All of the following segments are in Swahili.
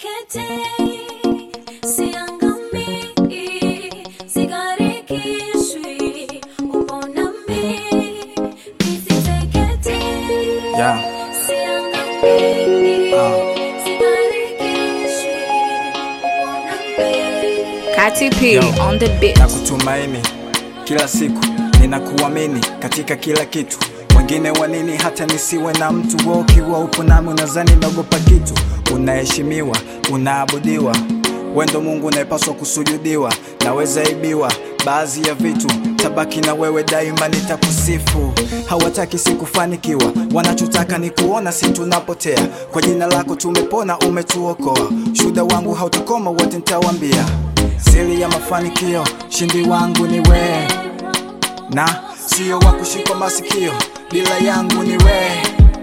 Siteketei, siangamii, sigarikishwi, upo nami. Nisiteketei, Yeah. siangamii, Ah. sigarikishwi, upo nami. Kati P Yo. on the beat. na kutumaini kila siku ninakuamini katika kila kitu wengine wanini hata nisiwe na mtu wa ukiwa upo nami unazani naogopa kitu unaheshimiwa unaabudiwa wendo mungu unayepaswa kusujudiwa naweza ibiwa baadhi ya vitu tabaki na wewe daima nitakusifu hawataki sikufanikiwa wanachotaka ni kuona si tunapotea kwa jina lako tumepona umetuokoa shuda wangu hautakoma wote nitawambia siri ya mafanikio shindi wangu ni wewe na sio wa kushikwa masikio bila yangu ni wewe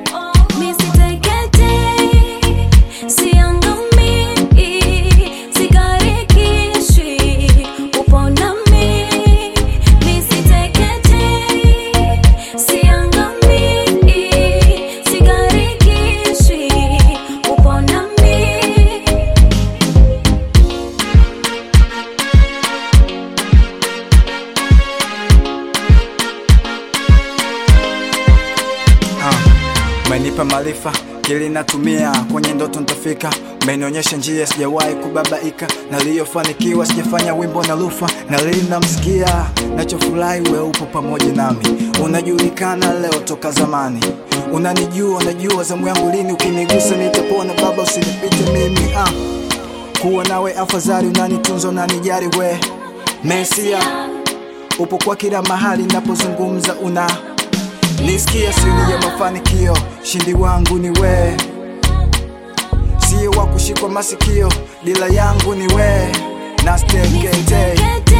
Nisiteketei, siangamii, sigarikishwi, upo nami. Nisiteketei, siangamii, sigarikishwi, upo nami. Ah, umenipa maarifa kili natumia kwenye ndoto ntafika umenionyesha njia sijawahi kubabaika naliyofanikiwa sijafanya wimbo na lufa na lili namsikia nachofurahi we upo pamoja nami unajulikana leo toka zamani unanijua unajua zamu yangu lini ukinigusa nitapona baba usinipite mimi ah. kuwa nawe afadhali unanitunza unanijari we mesia upo kwa kila mahali napozungumza una nisikia siri ya mafanikio shindi wangu ni we sio wa kushikwa masikio dila yangu ni we na steketei